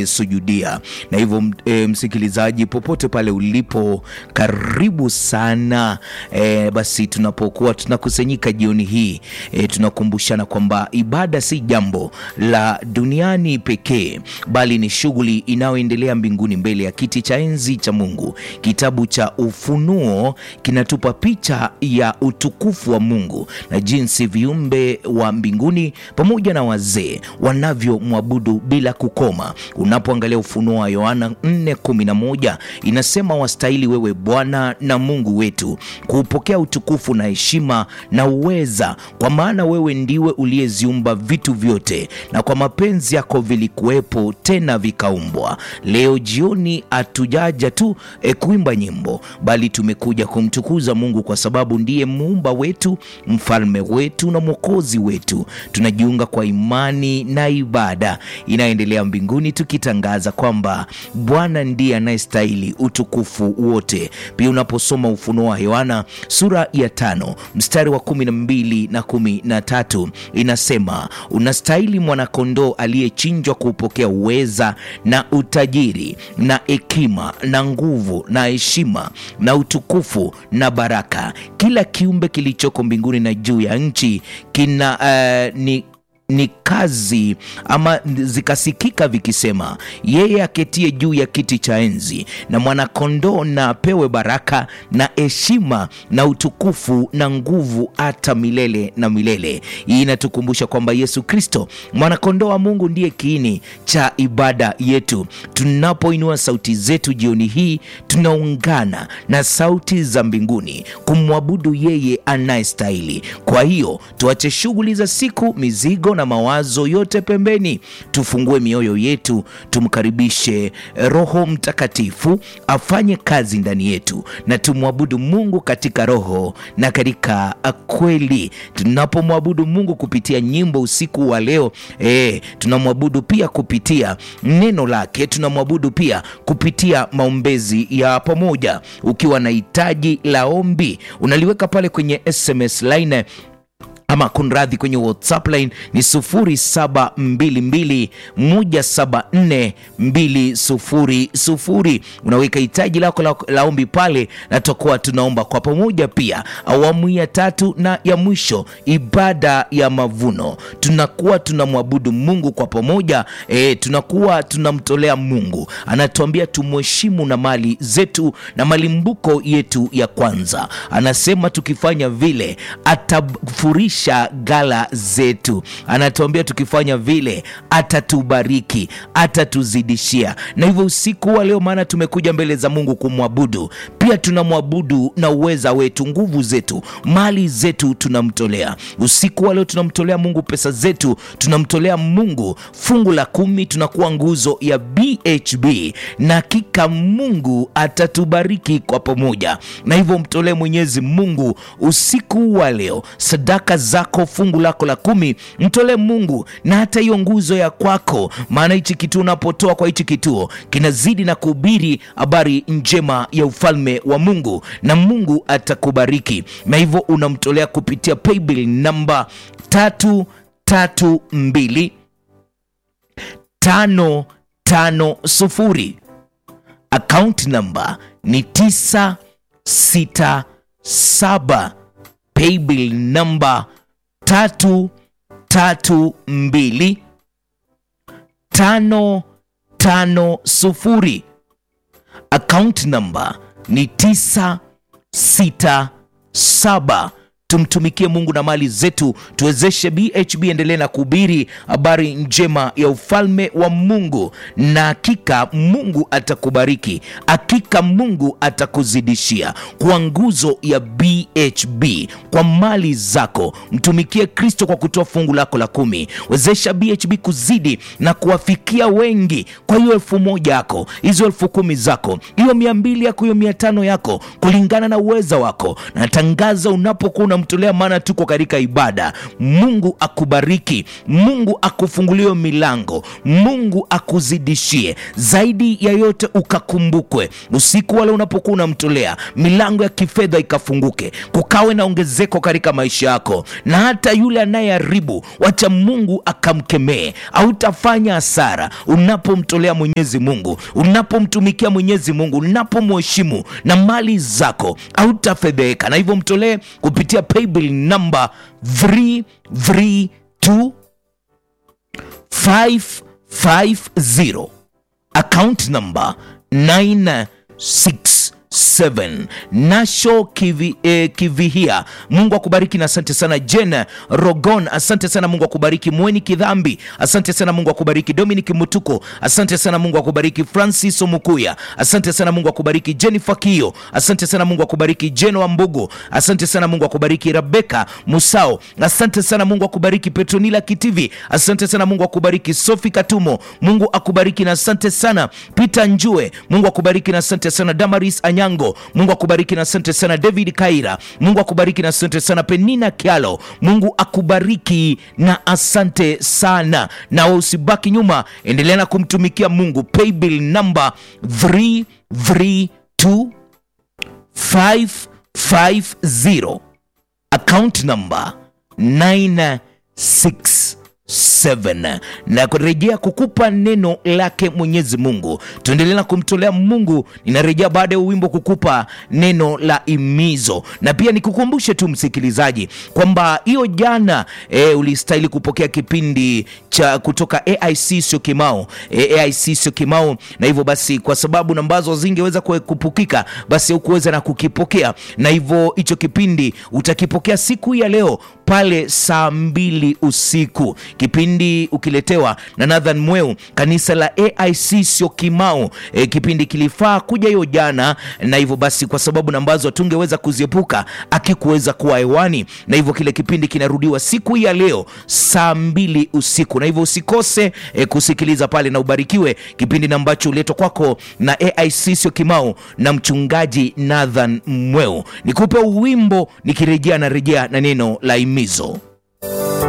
kulisujudia. Na hivyo e, msikilizaji, popote pale ulipo, karibu sana e, basi tunapokuwa tunakusanyika jioni hii e, tunakumbushana kwamba ibada si jambo la duniani pekee, bali ni shughuli inayoendelea mbinguni mbele ya kiti cha enzi cha Mungu. Kitabu cha Ufunuo kinatupa picha ya utukufu wa Mungu na jinsi viumbe wa mbinguni pamoja na wazee wanavyomwabudu bila kukoma. Unapoangalia Ufunuo wa Yohana 4:11 inasema, wastahili wewe Bwana na Mungu wetu kuupokea utukufu na heshima na uweza, kwa maana wewe ndiwe uliyeziumba vitu vyote, na kwa mapenzi yako vilikuwepo, tena vikaumbwa. Leo jioni hatujaja tu e, kuimba nyimbo, bali tumekuja kumtukuza Mungu kwa sababu ndiye muumba wetu, mfalme wetu na mwokozi wetu. Tunajiunga kwa imani na ibada inayoendelea mbinguni, tukitangaza kwamba Bwana ndiye anayestahili utukufu wote. Pia unaposoma Ufunuo wa Yohana sura ya tano mstari wa kumi na mbili na kumi na tatu inasema, unastahili mwanakondoo aliyechinjwa kuupokea uweza na utajiri na hekima na nguvu na heshima na utukufu na baraka. Kila kiumbe kilichoko mbinguni na juu ya nchi kina uh, ni ni kazi ama zikasikika vikisema, yeye aketie juu ya kiti cha enzi na mwanakondoo na apewe baraka na heshima na utukufu na nguvu hata milele na milele. Hii inatukumbusha kwamba Yesu Kristo mwanakondoo wa Mungu ndiye kiini cha ibada yetu. Tunapoinua sauti zetu jioni hii, tunaungana na sauti za mbinguni kumwabudu yeye anayestahili. Kwa hiyo tuache shughuli za siku, mizigo na mawazo yote pembeni, tufungue mioyo yetu, tumkaribishe Roho Mtakatifu afanye kazi ndani yetu, na tumwabudu Mungu katika roho na katika kweli. Tunapomwabudu Mungu kupitia nyimbo usiku wa leo e, tunamwabudu pia kupitia neno lake, tunamwabudu pia kupitia maombezi ya pamoja. Ukiwa na hitaji la ombi unaliweka pale kwenye SMS line ama kunradhi, kwenye WhatsApp line ni 0722174200. Unaweka hitaji lako la, la ombi pale, na tutakuwa tunaomba kwa pamoja. Pia awamu ya tatu na ya mwisho, ibada ya mavuno, tunakuwa tunamwabudu Mungu kwa pamoja e, tunakuwa tunamtolea Mungu, anatuambia tumheshimu na mali zetu na malimbuko yetu ya kwanza. Anasema tukifanya vile atafurisha gala zetu. Anatuambia tukifanya vile atatubariki, atatuzidishia. Na hivyo usiku wa leo, maana tumekuja mbele za Mungu kumwabudu, pia tunamwabudu na uweza wetu, nguvu zetu, mali zetu tunamtolea. Usiku wa leo tunamtolea Mungu pesa zetu, tunamtolea Mungu fungu la kumi, tunakuwa nguzo ya BHB na hakika Mungu atatubariki kwa pamoja. Na hivyo mtolee Mwenyezi Mungu usiku wa leo sadaka zako, fungu lako la kumi, mtolee Mungu na hata hiyo nguzo ya kwako, maana hichi kituo unapotoa kwa hichi kituo kinazidi na kuhubiri habari njema ya ufalme wa Mungu, na Mungu atakubariki. Na hivyo unamtolea kupitia paybill namba tatu tatu mbili tano tano sufuri. Account namba ni tisa sita saba. Paybill namba tatu tatu mbili tano tano sufuri. Account namba ni tisa sita saba. Tumtumikie Mungu na mali zetu, tuwezeshe BHB endelee na kuhubiri habari njema ya ufalme wa Mungu, na hakika Mungu atakubariki, hakika Mungu atakuzidishia kwa nguzo ya BHB, kwa mali zako. Mtumikie Kristo kwa kutoa fungu lako la kumi. Wezesha BHB kuzidi na kuwafikia wengi kwa hiyo elfu moja yako, hizo elfu kumi zako, hiyo mia mbili yako, hiyo mia tano yako, kulingana na uweza wako. Natangaza unapokuwa unamtolea maana tuko katika ibada mungu akubariki mungu akufungulie milango mungu akuzidishie zaidi ya yote ukakumbukwe usiku wale unapokuwa unamtolea milango ya kifedha ikafunguke kukawe na ongezeko katika maisha yako na hata yule anayeharibu wacha mungu akamkemee hautafanya hasara unapomtolea mwenyezi mungu unapomtumikia mwenyezi mungu unapomheshimu na mali zako hautafedheheka na hivyo mtolee kupitia paybill namba 332 550 account number 967 nasho kivi, eh, kivihia mungu akubariki na asante sana jen rogon asante sana mungu akubariki mweni kidhambi asante sana mungu akubariki dominic mutuko asante sana mungu akubariki francis omukuya asante sana mungu akubariki jennifer kio asante sana mungu akubariki jen wambugu asante sana mungu akubariki rebeka musao asante sana mungu akubariki petronila kitivi asante sana mungu akubariki sofi katumo mungu akubariki na asante sana peter njue mungu akubariki na asante sana damaris anyango mungu akubariki na asante sana david kaira mungu akubariki na asante sana penina kialo mungu akubariki na asante sana na usibaki nyuma endelea na kumtumikia mungu paybill number 332 550 account number 967 na kurejea kukupa neno lake mwenyezi mungu tuendelea na kumtolea mungu ninarejea baada ya wimbo kukupa neno la imizo na pia nikukumbushe tu msikilizaji kwamba hiyo jana e, ulistahili kupokea kipindi cha kutoka aic sio kimao e, aic sio kimao na hivyo basi kwa sababu ambazo zingeweza kue- kupukika basi hukuweza na kukipokea na hivyo hicho kipindi utakipokea siku hii ya leo pale saa mbili usiku kipindi ukiletewa na nathan mweu kanisa la aic sio kimao e, kipindi kilifaa kuja hiyo jana na hivyo basi kwa sababu ambazo tungeweza kuziepuka akikuweza kuwa hewani na hivyo kile kipindi kinarudiwa siku hii ya leo saa mbili usiku na hivyo usikose e, kusikiliza pale na ubarikiwe kipindi na ambacho uletwa kwako na aic sio kimao na mchungaji nathan mweu nikupe uwimbo nikirejea na rejea na neno la imizo